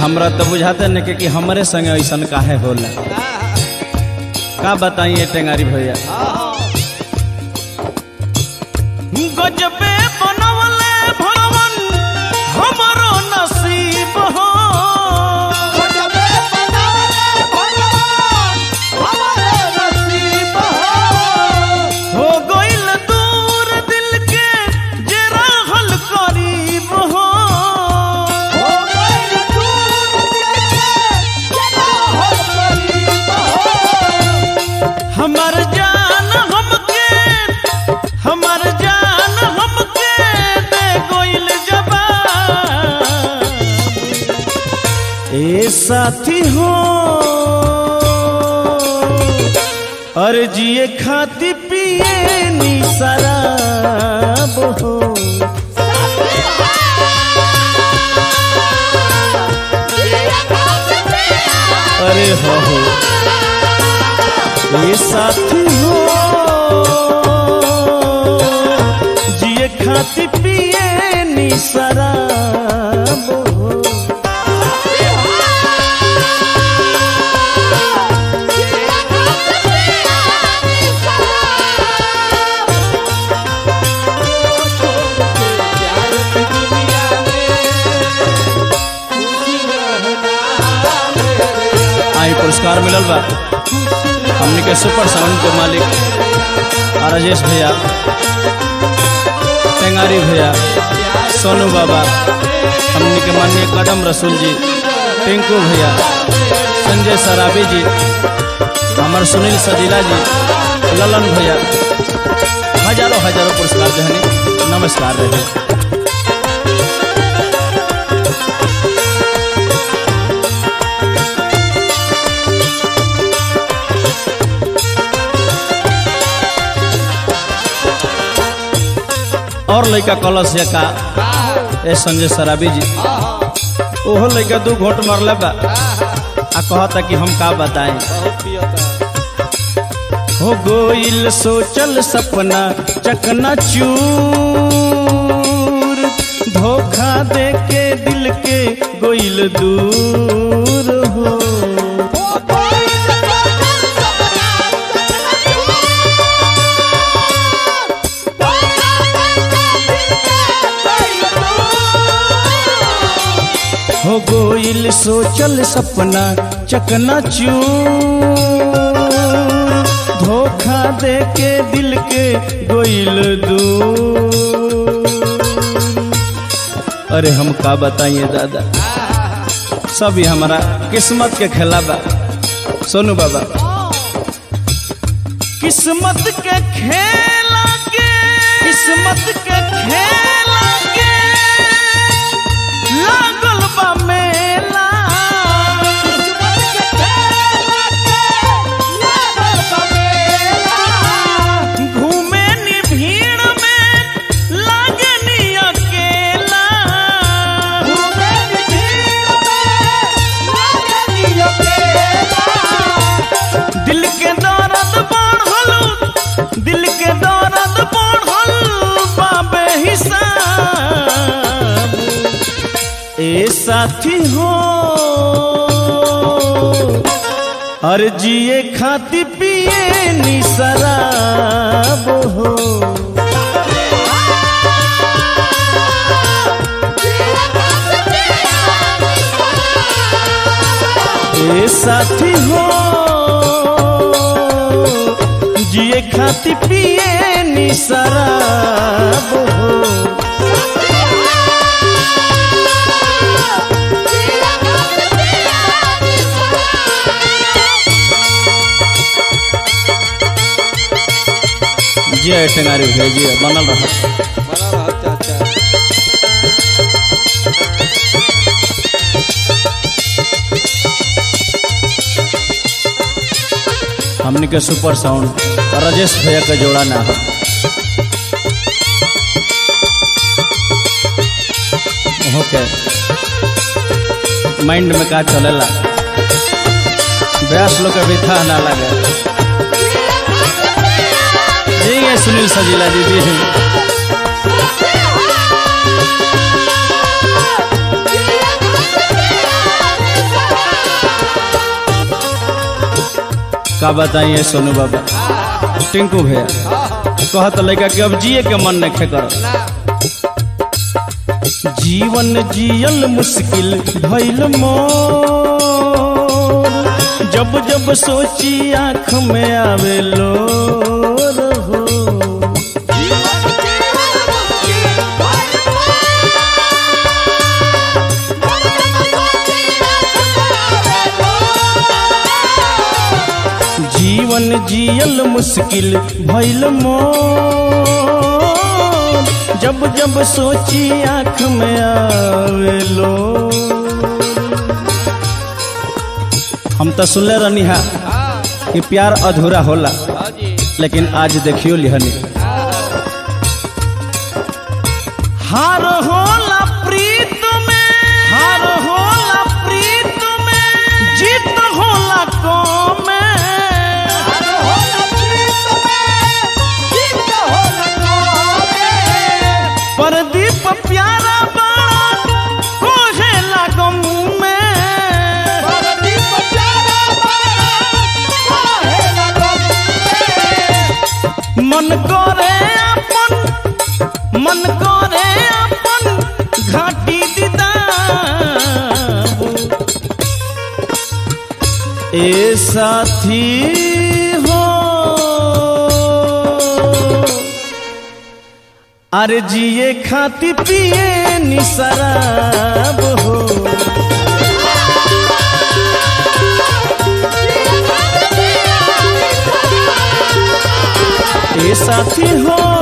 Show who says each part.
Speaker 1: हमरा तो बुझाते न कि हमरे संगे ऐसन काहे होला का बताइए टेंगारी भैया गजबे बनवले भगवान हमरो नसीब हो हो गइल दूर दिल के जे रहल करीब हो हमर जान हमके हमर जान हमके दे गइल जवाब ए साथी हो अरे जिए खाती पिए नी शराब हो अरे हो हो ये साथी हो जिए खाती पिए नी शराब हो आई पुरस्कार मिलल बा हमनी के सुपर साउंड के मालिक आ राजेश भैया टेंगारी भैया सोनू बाबा हमनी के माननीय कदम रसूल जी टिंकू भैया संजय सराबी जी हमार सुनील सजीला जी ललन भैया हजारों हजारों पुरस्कार देहनी नमस्कार रहे और लड़का कलश या का ए संजय सराबी जी ओहो लड़का दू घोट मरले बा आ कहता कि हम का बताएं हो गोइल सोचल सपना चकना चूर धोखा दे के दिल के गोइल दूर हो हो गोइल सोचल सपना चकना चूर धोखा दे के दिल के गोइल दूर अरे हम का बताइए दादा सब ही हमारा किस्मत के खेला बा सोनू बाबा किस्मत के खेला के किस्मत के खेला के लागल बा मेला घूमे नी भीड़ में लागे नी अकेला दिल के दर्द बढ़ल दिल के दर्द बढ़ल बाबे हिसाब ए साथी हो अरे जिए खाती पिए नी शराब हो ए साथी हो जिए खाती पिए नी शराब हो जय टेंगारी भैया जी बनल रहा हमने के सुपर साउंड राजेश भैया का जोड़ा ना हो ओके माइंड में का चलेला ब्यास लोग के भी था ना लगे जी ये सुनील सजीला जी जी का बताइए सोनू बाबा टिंकू भैया कहत लड़का कि अब जिए के मन नहीं कर जीवन जियल मुश्किल भइल मोर जब जब सोची आँख में आवे लो रहो जीवन जियल मुश्किल भइल मोर जब जब सोची आँख में आवे लो हम तो सुनले रहनी हा कि प्यार अधूरा होला
Speaker 2: हाँ जी
Speaker 1: लेकिन आज देखियो लिहनी हार होला प्रीत में हार होला प्रीत में जीत होला कौम में परदीप प्यारा बाड़ा कोहे लागम में मन करे अपन मन करे अपन घाटी दिदाबू ए साथी हो अरे जिए खाती पिए नी शराब हो ए साथी हो